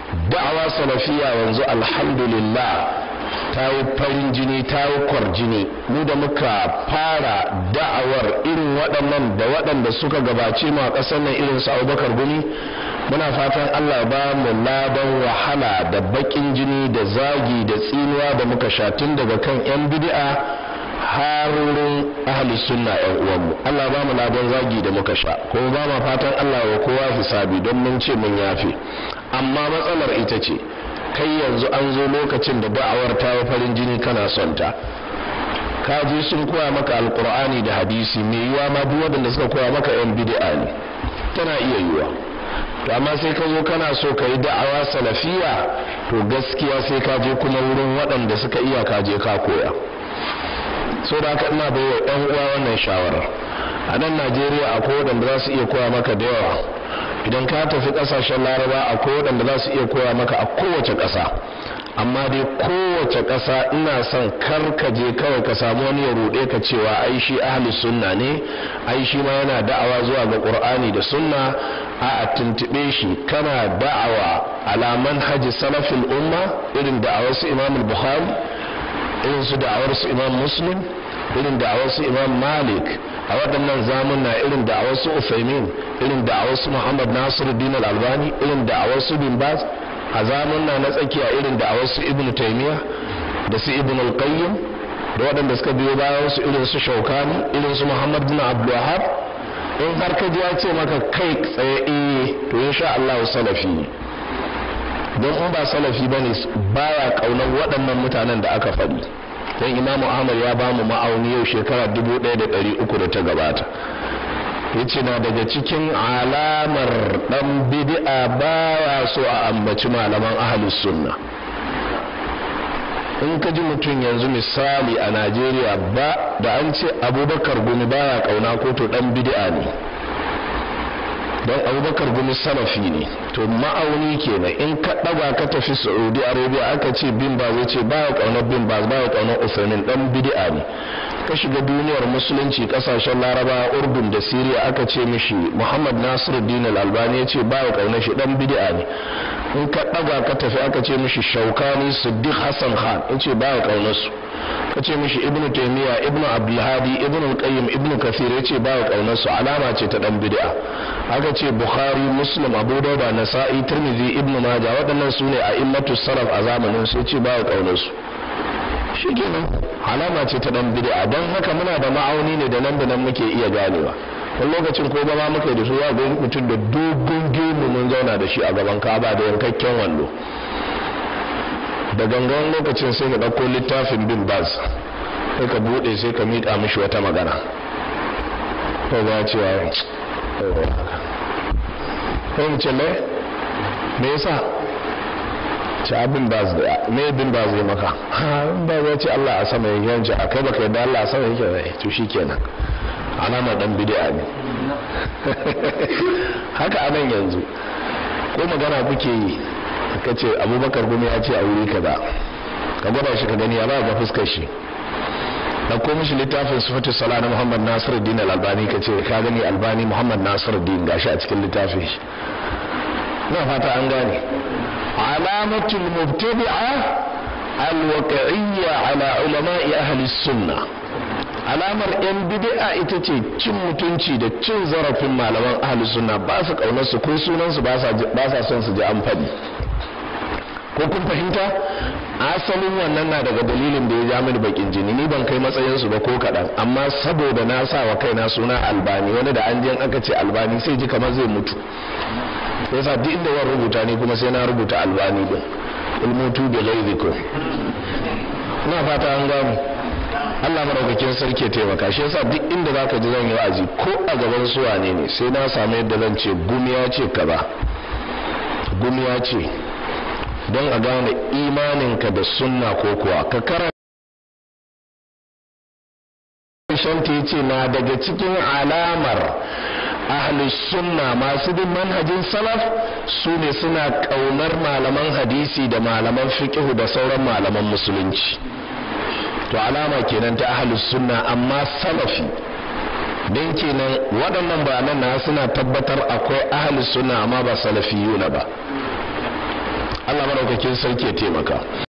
da'awa salafiya yanzu alhamdulillah ta yi farin jini ta yi kwarjini mu da muka fara da'awar irin waɗannan da waɗanda suka gabace mu a ƙasar nan irin su abubakar gumi muna fatan allah ba mu ladan wahala da baƙin jini da zagi da tsinuwa da muka sha tun daga kan 'yan bid'a har wurin ahli sunna 'yan uwanmu allah ba mu ladan zagi da muka sha kuma ba ma fatan allah wa kowa hisabi don mun ce mun yafe amma matsalar ita ce kai yanzu an zo lokacin da da'awar ta yi farin jini kana son ta ka je sun koya maka alkur'ani da hadisi mai yiwa ma duk waɗanda suka koya maka yan bid'a ne tana iya yiwa to amma sai ka zo kana so ka yi da'awa salafiya to gaskiya sai ka je kuma wurin waɗanda suka iya ka je ka koya so da haka ina bai wa ɗan uwa wannan shawarar a nan najeriya akwai waɗanda za su iya koya maka da yawa idan ka tafi kasashen laraba akwai waɗanda za su iya koya maka a kowace ƙasa amma dai kowace ƙasa ina son kar ka je kawai ka samu wani ya ruɗe ka cewa ai shi ahli sunna ne ai shi ma yana da'awa zuwa ga qur'ani da sunna a a tuntube shi kana da'awa ala manhaji salafil umma irin da'awar su imam bukhari irin su da'awar su imam muslim irin da'awar su imam malik a waɗannan zamuna irin da a wasu Uthaymin irin da a wasu Muhammad Nasiruddin Al-Albani irin da a wasu Bin Baz a zamuna na tsakiya irin da a wasu Ibn Taymiyyah da su Ibn Al-Qayyim da waɗanda suka biyo bayan su irin su Shaukani irin su Muhammad bin Abdul Wahhab in har ka ji ya ce maka kai tsaye eh to insha Allah salafi ne don in ba salafi bane baya kaunar waɗannan mutanen da aka faɗi don imamu ahmad ya ba mu ma'auni yau shekara dubu ɗaya da ɗari uku da ta gabata ya ce na daga cikin alamar ɗan bid'a baya so a ambaci malaman ahalus sunna in ka ji mutum yanzu misali a najeriya ba da an ce abubakar gumi baya kauna ko to ɗan bid'a ne don abubakar gumi salafi ne to ma'auni kenan in ka ɗaga ka tafi saudi arabia aka ce bin ba zai ce baya ƙaunar bin ba baya ƙaunar usainin ɗan bid'a ne ka shiga duniyar musulunci ƙasashen laraba urdun da siriya aka ce mishi muhammad nasiruddin al-albani ya ce baya ƙaunar shi ɗan bid'a ne in ka ɗaga ka tafi aka ce mishi shaukani siddiq hassan khan ya ce baya ƙaunar su ka ce mishi ibnu taymiya ibnu abdulhadi ibnu qayyim ibnu kathir ya ce baya ƙaunar su alama ce ta ɗan bid'a aka ce bukhari muslim abu dauda nasa'i tirmidhi ibnu majah waɗannan su ne a immatu salaf a zamanin su ce ba kaunar su shikenan alama ce ta dan bid'a don haka muna da ma'auni ne da nan da nan muke iya ganewa wani lokacin ko ba ma muka da su ya ga mutum da dogon gemu mun zauna da shi a gaban kaba da yankakken wando da gangan lokacin sai ka ɗauko littafin bin baz sai ka buɗe sai ka miƙa mishi wata magana ko ba cewa ko mu ce mai me yasa ci abin ba zai me bin ba zai maka in ba zai ce Allah a sama yake yanci a kai baka yadda Allah a sama yake zai to shikenan alamar dan bid'a ne haka anan yanzu ko magana kuke yi ka ce abubakar gumi ya ce a wuri kaza ka gwada shi ka gani ya ba ga fuskar shi ɗauko mishi littafin sifatu sala na muhammad nasiruddin al-albani ka ce ka gani albani muhammad nasiruddin gashi a cikin littafin shi na fata an gane alamatul mubtadi'a alwaqi'iyya ala ulama'i ahli sunna alamar yan bid'a ita ce cin mutunci da cin zarafin malaman ahli sunna ba su kaunar su ko sunan su ba sa son su ji an faɗi ko kun fahimta asalin wannan na daga dalilin da ya ja mini bakin jini ni ban kai matsayin su ba ko kaɗan amma saboda na sa wa kaina suna albani wani da an je aka ce albani sai ji kamar zai mutu yasa duk inda zan rubuta ni kuma sai na rubuta albani din ilmutu da ghaizikum ina fata an gano Allah madaukakin sarki ya taimaka shi yasa duk inda zaka ji zan yi wa'azi ko a gaban su wane ne sai na samu yadda zan ce gumiya ce kaza gumiya ce don a gane imaninka da sunna ko kuwa ka karanta shanta ya ce na daga cikin alamar ahlus sunna masu bin manhajin salaf su ne suna ƙaunar malaman hadisi da malaman fiqhu da sauran malaman musulunci to alama kenan ta ahlus sunna amma salafi don kenan waɗannan bayanan na suna tabbatar akwai ahlus sunna amma ba salafiyuna ba madaukakin sarki ya taimaka